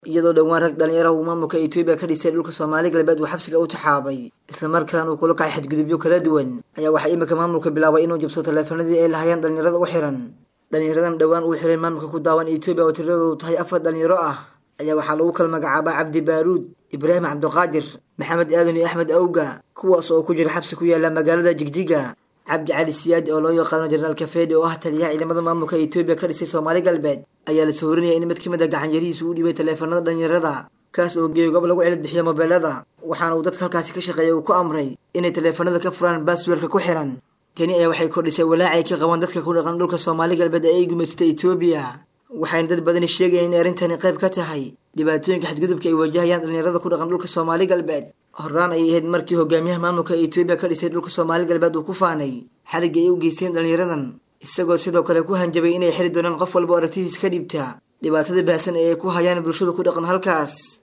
iyadoo dhowaan rag dhalinyaraha uu maamulka etoobiya ka dhisay dhulka soomaali galbeed uu xabsiga u taxaabay islamarkaana uu kula kacay xadgudubyo kala duwan ayaa waxaa iminka maamulka bilaabay inuu jabso taleefanadii ay lahayeen dhalinyarada u xiran dhalinyaradan dhowaan uu xiray maamulka ku daawan etoobiya oo tiradoodu tahay afar dhalinyaro ah ayaa waxaa lagu kala magacaabaa cabdi baaruud ibraahim cabdiqaadir maxamed aadan iyo axmed awga kuwaas oo ku jira xabsi ku yaala magaalada jigjiga cabdi cali siyaadi oo loo yaqaano jenaraal kafeedi oo ah taliyaha ciidamada maamulka etoobiya ka dhisay soomaali galbeed ayaa la soorinaya in mid ka mid a gacanyarihiisa uu dhibay taleefanada dhalinyarada kaas oo geeyo gob lagu cilad bixiya mobeelada waxaana uu dadka halkaasi ka shaqeeya uu ku amray inay taleefanada ka furaan baasweerka ku xiran tani ayaa waxay kordhisay walaacay ka qabaan dadka ku dhaqan dhulka soomaali galbeed ee ay gumaysatay etoobiya waxayna dad badani sheegayaan in arrintani qayb ka tahay dhibaatooyinka xadgudubka ay wajahayaan dhalinyarada ku dhaqan dhulka soomaali galbeed horaan ayay ahayd markii hogaamiyaha maamulka etoobiya ka dhisay dhulka soomaali galbeed uu ku faanay xarigga ay u geysteen dhalinyaradan isagoo sidoo kale ku hanjabay inay xiri doonaan qof walba aragtidiis ka dhibta dhibaatada baahsan ee ay ku hayaan bulshada ku dhaqan halkaas